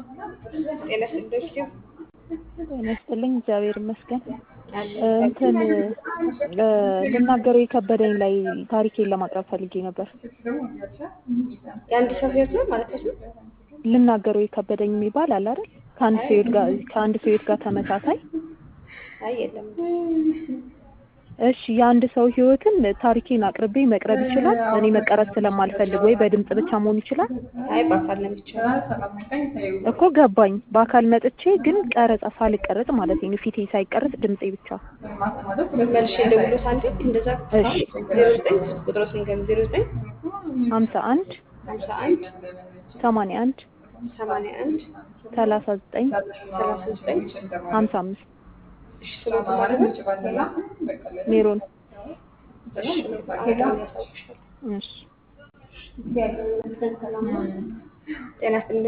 ጤና ይስጥልኝ። ጤና ይስጥልኝ። እግዚአብሔር ይመስገን። አለ እንትን ልናገረው የከበደኝ ላይ ታሪኬን ለማቅረብ ፈልጌ ነበር። የአንድ ሰው ህይወት ነው ማለት ነው። ልናገረው የከበደኝ የሚባል አለ አይደል? ከአንድ ሰው ህይወት ጋር ከአንድ ሰው ህይወት ጋር ተመሳሳይ አይ የለም። እሺ የአንድ ሰው ህይወትን ታሪኬን አቅርቤ መቅረብ ይችላል? እኔ መቀረጽ ስለማልፈልግ ወይ በድምጽ ብቻ መሆን ይችላል? አይ በአካል ነው የሚቻለው። እኮ ገባኝ። በአካል መጥቼ ግን ቀረጻ ሳልቀረጽ ማለት ነው፣ ፊቴ ሳይቀረጽ ድምጼ ብቻ። መልሼ ደውሎት አንዴ እንደዛ እሺ። ዜሮ ዘጠኝ ቁጥሮስ ንገር ዜሮ ዘጠኝ ሀምሳ አንድ ሀምሳ አንድ ሰማንያ አንድ ሰማንያ አንድ ሰላሳ ዘጠኝ ሰላሳ ዘጠኝ ሀምሳ አምስት እሺ ስሞት ማለት ነው። ሜሮን። እሺ አሁን ደግሞ ያሳውቅሻለሁ። እሺ ጤና ይስጥልኝ።